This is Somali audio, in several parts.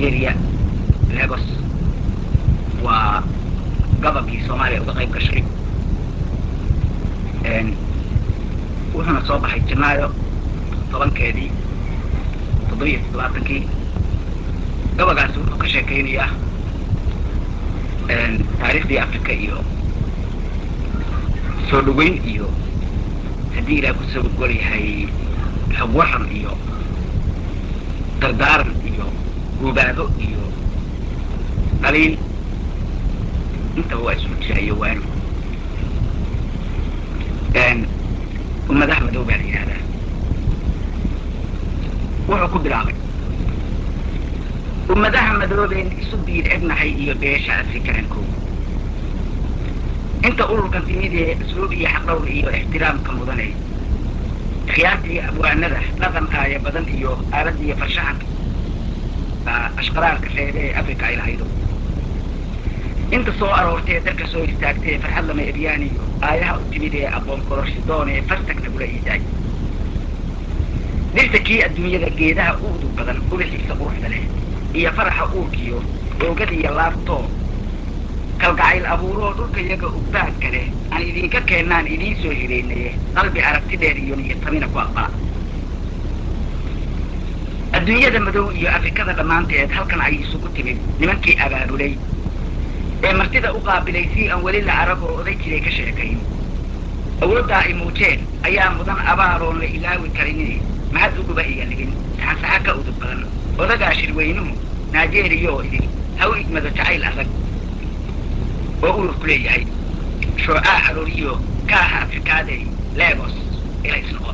nigeria lagos waa gobolkii soomaaliya uga qayb gashay wuxuuna soo baxay janaayo tobankeedii toddobiyo toddobaatankii gobolkaasi wuxuu ka sheekaynayaa taariikhdii africa iyo soo dhaweyn iyo haddii ilaah kusoo gol yahay xog waran iyo dardaaran iyo guubaado iyo qaliil intaba waa isugu jira iyo waano ummadaha madow baa la yidhahdaa wuxuu ku bilaabay ummadaha madoobeen isu biir egnahay iyo beesha afrikaanko inta ururkan timidee asluub iyo xaqdhowr iyo ixtiraamka mudane khiyaartii abwaanada dhaqan aaya badan iyo aaladda iyo farshaxanka ashqaraarka reebe ee africa ay lahaydo inta soo aroortee dalka soo istaagtee farxad lama ebyaaniyo aayaha u timid ee aqoon kororshi doonee fastag nagula iidaay dhirta kii adduunyada geedaha u udug badan ubixiisa quruxda leh iyo faraxa uurkiyo oogada iyo laabtoo kalgacayl abuuroo dhulka yaga ugbaadka leh aan idinka keennaan idiin soo hireynaye qalbi aragti dheer iyo niyatamina ku aqbala adduunyada madow iyo afrikada dhammaanteed halkan ay isugu timid nimankii abaabulay ee martida u qaabilay si aan weli la arag oo oday jiray ka sheekayn awooddaa ay muujeen ayaa mudan abaaloon la ilaawi karinin mahad uguba iyo ligin saxansaxa ka udub badan odagaa shirweynuhu nigeria oo idin ha u igmado jacayl adag oo ururku leeyahay shoocaa carooriyo kaaha afrikaadey legos ilaysnoqo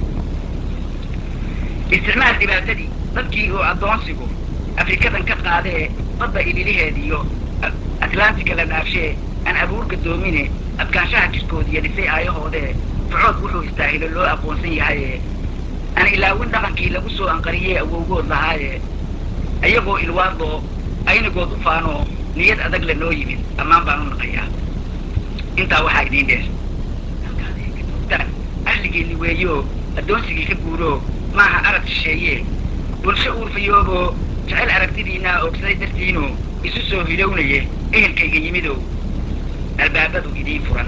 isticmaal dhibaatadii dadkii uu addoonsigu afrikadan ka qaadee badda ililiheediyo atlantica la dhaafshee aan abuurka doomine adkaanshaha jirkoodiiyo dhisay aayahoodee fucood wuxuu istaahilo loo aqoonsan yahaye aan ilaawin dhaqankii lagu soo anqariyey awowgood lahaaye iyagoo ilwaadoo aynigood u faanoo niyad adag la noo yimid ammaan baan u naqayaa intaa waxaa idiin dheer ahligeeni weeyo addoonsigii ka guuro maaha arag shisheeye bulsho uurfayooboo jecel aragtidiinaa oogsaday dartiino isu soo hilownaye ehelkayga yimidow albaabadu idiin furan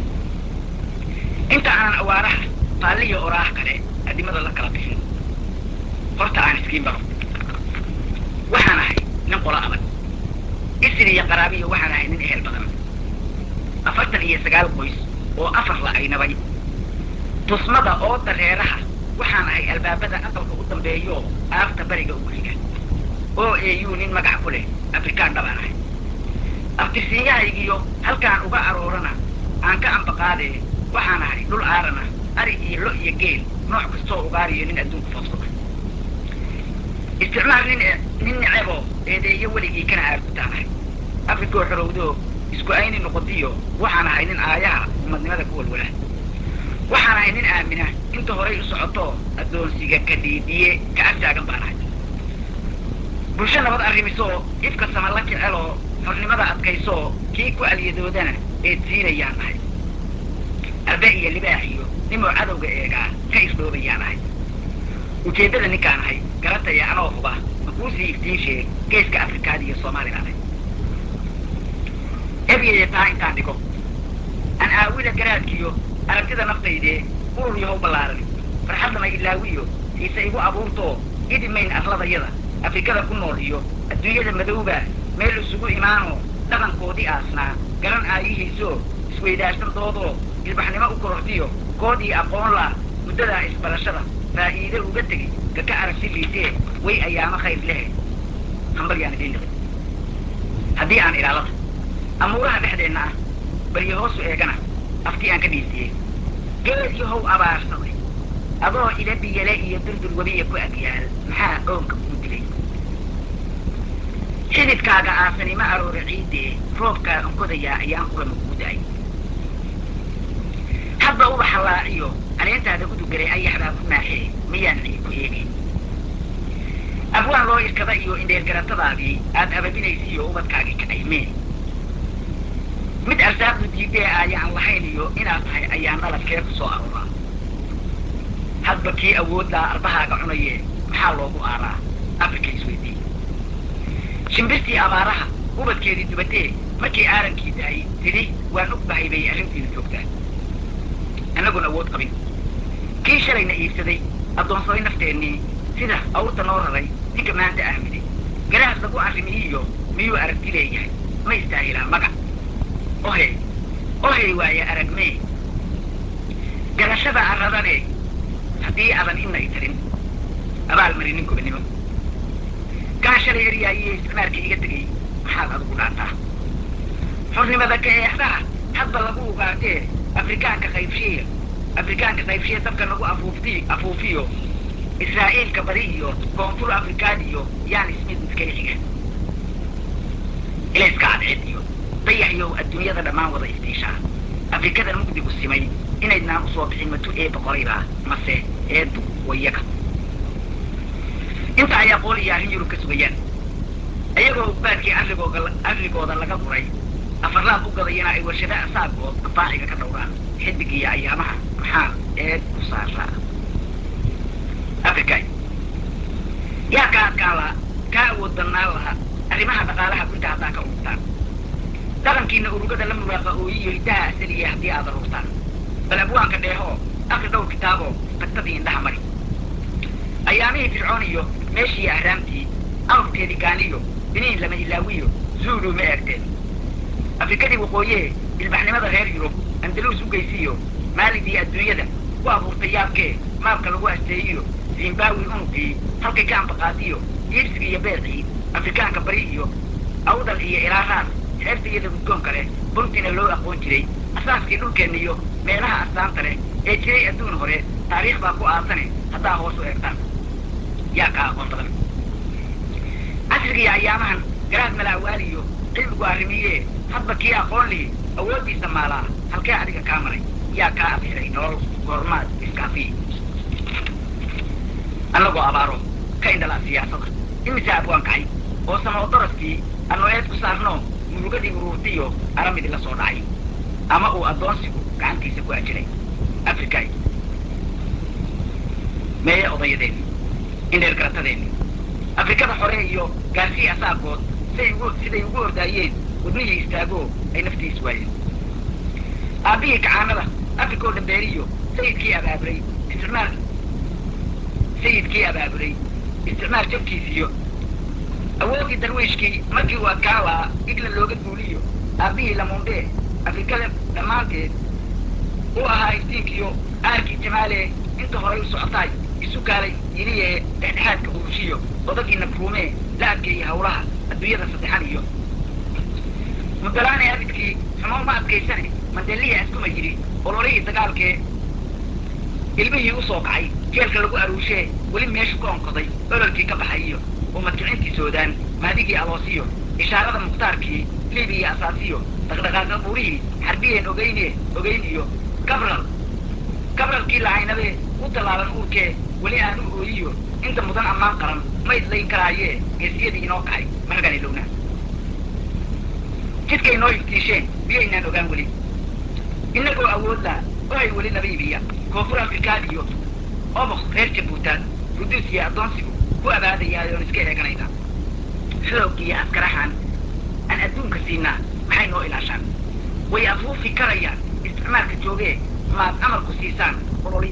inta aanan awaaraha faalliya oraah kale adimada la kala bixin horta aan iskiin baro waxaan ahay nin qolo adag isir iyo qaraabiyo waxaan ahay nin ehel badan afartan iyo sagaal qoys oo afar la aynabay tusmada oo dareeraha waxaan ahay albaabada aqalka u dambeeyo aafta bariga ugu xiga oo eeyuu nin magac ku leh afrikaan dhabaan ahay abtirsiinyahaygiyo halkaan uga aroorana aan ka ambaqaadee waxaan ahay dhul aarana ari iyo lo iyo geel nooc kastoo ugaariyo nin adduunku foodsada isticmaal nin nin necebo eedeeyo weligii kana aargutaan ahay afrikoo xorowdoo isku ayni noqotiyo waxaan ahay nin aayaha umadnimada ku walwala waxaan ahay nin aamina inta horay u socoto addoonsiga ka dhiidhiye ka ag taagan baan ahay bulsho nabad arrimisoo ifka sama la jeceloo xornimada adkaysoo kii ku alyadoodana eed siinayaan ahay arbe iyo libaax iyo nimoo cadowga eegaa ka irdhoobayaan ahay ujeeddada ninkaan ahay garataya anoo huba makuusii iftiinshee geeska afrikaada iyo soomaalibaan ahay ebyaya taa intaan dhigo aan aawida garaadkiyo aragtida naftaydee urur yahow ballaaran farxad lama ilaawiyo xiise igu abuurtoo idimayn arladayada afrikada ku nool iyo adduunyada madowba meel isugu imaanoo dhaqankoodii aasnaa garan aayihiisoo isweydaarsan doodoo ilbaxnimo u korortiyo koodii aqoon la muddadaa isbarashada faa'iide uga tegi kaka aragti liisee way ayaamo khayr lehe hambal yaan idiin dhiqin haddii aan ilaalada amuuraha dhexdeenna ah baryo hoosu eegana afkii aan ka dhiisiyey geed yahow abaarsaday adoo ila biyale iyo durdur webiya ku agyaal maxaa oonka kuu dilay xididkaaga aasani ma aroora ciiddee roobkaa onkodayaa ayaan qurama kuu da'ay hadba ubaxa laaciyo caleentaada udugalay ayaxbaa ku naaxee miyaan ciid ku eegayn abwaan loo irkada iyo indheergaratadaadii aad ababinaysiiyo ubadkaagii kacaymeen mid arsaaqdu diidee ayaan lahayn iyo inaad tahay ayaan dhaladkee ku soo arooraa hadba kii awoodlaa arbahaaga cunaye maxaa loogu aaraa afrika isweydii shimbirtii abaaraha ubadkeedii dubatee markii aarankii dahay tidhi waan og bahay bay arrintiina joogtaa annagoon awood qabin kii shalayna iibsaday addoonsaday nafteennii sida awrta noo raray ninka maanta aamiday garaad lagu arrimiyiyo miyuu aragti leeyahay ma istaahilaa magac ohe ohey waaye aragmee garashada arradane haddii adan ina i tarin abaal marinin gobannimo kaa shalay eryaayiyo isticmaalka iga tegay maxaad adigu dhaantaa xornimada ka eexdaha hadba lagu ugaadee afrikaanka qaybshiya afrikaanka qaybshiya dabka nagu afuufti afuufiyo israa'iilka bari iyo koonfur afrikaan iyo yaan ismid midkay xiga ilayska cadceed iyo dayaxyow adduunyada dhammaan wada istiishaa afrikadan mugdigu simay inaydnaan usoo bixin matu ee boqoraybaa mase eedu wayaga inta ayaa qool iyo arrin yurub ka sugayaan ayagoo ugbaadkii arligooga arligooda laga guray afarlaad u gadayana ay warshada asaagood afaaciga ka dhowraan xidig iyo ayaamaha maxaa eed ku saaraa afrikay yaa kaa adkaan laha kaa awood badnaan laha arrimaha dhaqaalaha gunta haddaa ka ururtaan dhaqankiina urugada la muraaqa ooyiyo hiddaha asaliya haddii aad aruurtaan bal abwaanka dheehoo akri dhowr kitaaboo tagtadii indhaha mari ayaamihii fircoon iyo meeshii ahraamtii awrteedii gaaniyo biniin lama ilaawiyo zuulu ma eegteen afrikadii waqooyee ilbaxnimada reer yurub andaluus u geysiyo maaligii adduunyada ku abuurtay yaabkee maabka lagu asteeyiyo zimbaawi unugii halkay ka ambaqaadiyo iibsiga iyo beecii afrikaanka bari iyo awdal iyo ilaaraar xeebta iyada guddoonka leh buntina loo aqoon jiray asaaskii dhulkeenna iyo meelaha astaanta leh ee jiray adduun hore taariikh baa ku aasane haddaa hoos u eegtaan yaa kaa aqoon badan casrigiiyo ayaamahan garaad malaawaaliyo cilmigu arrimiye hadba kii aqoon lihi awooddiisa maalaa halkee adiga kaa maray yaa kaa abixiray nolol goormaad iskaafiyi annagoo abaaro ka indhala siyaasada imise abwaan kacay oo sama daraskii annu eed ku saarno murugadii uruurtiyo aramidii la soo dhacay ama uu addoonsigu gacantiisa ku ajiray afrikay meeye odayadeenni indheer garatadeenni afrikada hore iyo gaarsii asaagood siday ugu siday ugu ordaayeen wadnihii istaagoo ay naftiis waayeen aabbihii kacaanada afrikoo dhambeeriyo sayidkii abaaburay isticmaal sayidkii abaaburay isticmaal jabkiisiyo awooddii darwiishkii markii uu adkaan lahaa iglan looga duuliyo aabbihii lamuundhee afrikada dhammaanteed u ahaa iftiinkiyo aarkii jamaalee inta horay u socotaay isu kaalay yiliye dhexdhexaadka urushiyo odagii nabruumee la adkeeyey hawlaha adduunyada saddexan iyo mudalaane abidkii xumo uma adkaysane mandeliya askuma yidhi ololihii dagaalkee ilmihii u soo kacay jeelka lagu aruushee weli meeshu ka onkoday ololkii ka baxay iyo umadkicintii soodaan maadigii aloosiyo ishaarada mukhtaarkii libiya asaasiyo dhaqdhaqaaqa buurihii xarbiyeen ogeyne ogeyn iyo gabral gabralkii lacaynabee u tallaaban uurkee weli aanu ooyiyo inta mudan ammaan qaran ma idlayn karaayee geesiyadii inoo kacay margan ilowna jidkay noo iftiisheen miyaynaan ogaan weli innagoo awoodla ohay weli nabiibiya koonfur afrikaan iyo obok reer jabuutaad ruduus iyo addoonsigu ku abaadayaayoon iska eeganayna xoog iyo askarahan aan adduunka siinaa maxay noo ilaashaan way afuufi karayaan isticmaalka joogee maad amarku siisaan ololi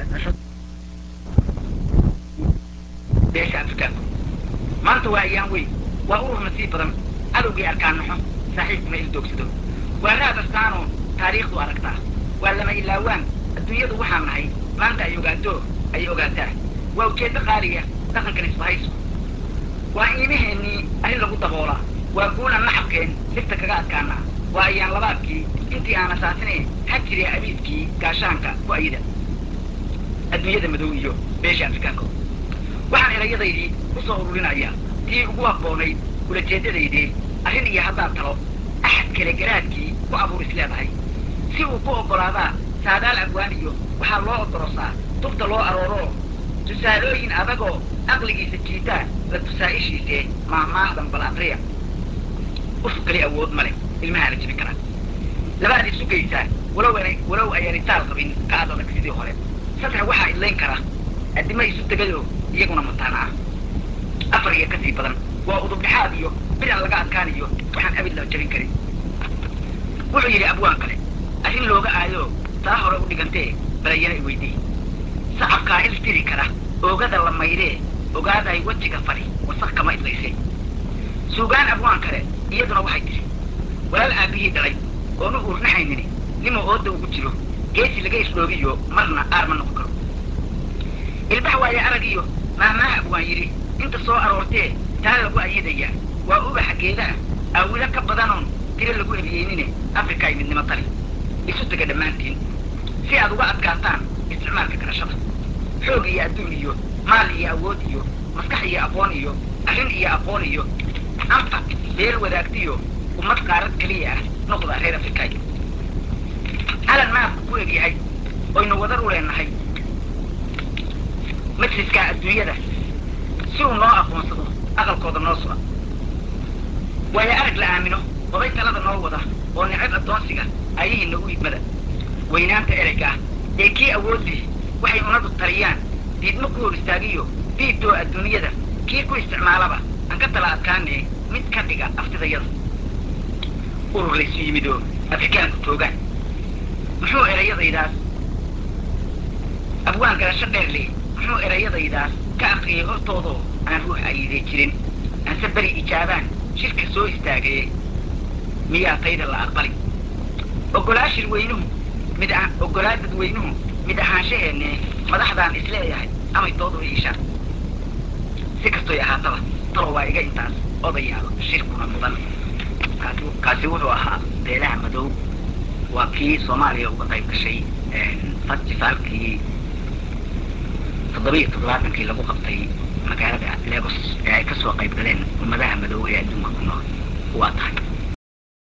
beesha afrikaanku maanta waa ayaan weyn waa urur nasiib badan cadowgii arkaan naxo saaxiibkuna ildoogsado waa raad astaanoo taariikhdu aragtaa waa lama ilaawaan adduunyadu waxaan nahay maanta ay ogaato ay ogaataa waa ujeeddo qaaliya dhaqankan isbahaysu waa iimaheennii arrin lagu daboolaa waa guulan nacabkeen dhibta kaga adkaanaa waa ayaan labaadkii intii aan asaasinayn xajiriya abiidkii gaashaanka ku ayida adduunyada madow iyo beesha afrikaanka waxaan erayadaydii ku soo ururinayaa tii ugu habboonayd ulajeeddadaydee arrin iyo haddaad talo axad kale garaadkii ku abuur is leedahay si uu ku oggolaadaa saadaal abwaan iyo waxaa loo oddorosaa tubta loo arooroo tusaalooyin adagoo aqligiisa jiitaa la tusaa'ishiisee maahmaahdan bal aqriya uf kali awood ma leh ilmahaana jibin karaa labaad isu geysaa walow walow ayaan itaal qabin ka ad adag sidii hore saddex waxaa idlayn kara addimo isu tegayoo iyaguna mataana ah afar iyo ka sii badan waa udubdhexaad iyo bidan laga adkaaniyo waxaan abid la jabin karin wuxuu yidhi abwaan kale arrin looga aayo taa hore u dhigantee balayana i weydii sacabkaa il tiri kara oogada la maydee ogaaday wejiga fari wasaq kama idlayse suugaan abwaan kale iyaduna waxay tidhi walaal aabbihii dhalay oonu uurnaxaynini nima ooda ugu jiro geesi laga isdhoogiyo marna aar ma noqon karo ilbax waaye arag iyo maahmaaha abwaan yidhi inta soo aroortee taa lagu ayidayaa waa ubaxa geedaha aawilo ka badanoon tiro lagu eriyeynine afrika ay midnimo tali isu tega dhammaantiin si aad uga adkaataan isticmaalka garashada xoog iyo adduun iyo maal iyo awood iyo maskax iyo aqoon iyo arrin iyo aqoon iyo anfac beel wadaagtiyo ummad qaarad keliya ah noqda reer afrikaay calan maabku ku egyahay oynu wadar u leenahay majliskaa adduunyada si uu noo aqoonsado aqalkooda noo suga waayo arag la aamino oday talada noo wada oo necab addoonsiga ayahiinna u idmada weynaanta ereyga ah ee kii awood lihi waxay unadu taliyaan diidmo ku hor istaagiyo diidoo adduunyada kii ku isticmaalaba aan ka tala adkaanee mid ka dhiga aftidayada urur laysu yimidoo afrikaanku joogaan muxuu erayadaydaas abwaan garasho dheer leh muxuu erayadaydaas ka akriyay hortoodoo aan ruux ayiday jirin aanse beri ijaabaan shirka soo istaagaye miyaa tayda la aqbali oggolaa shirweynuhu mid oggolaa dadweynuhu mid ahaanshaheenne madaxdaan isleeyahay amay doodu iishaan si kastoy ahaataba talo waa iga intaas odayaalo shirkuna mudan kaasi wuxuu ahaa beelaha madow waa kii soomaaliya uga qayb gashay festivaalkii toddoba iyo toddobaatankii lagu qabtay magaalada legos ee ay kasoo qayb galeen ummadaha madow ee adduunka ku nool waa tahay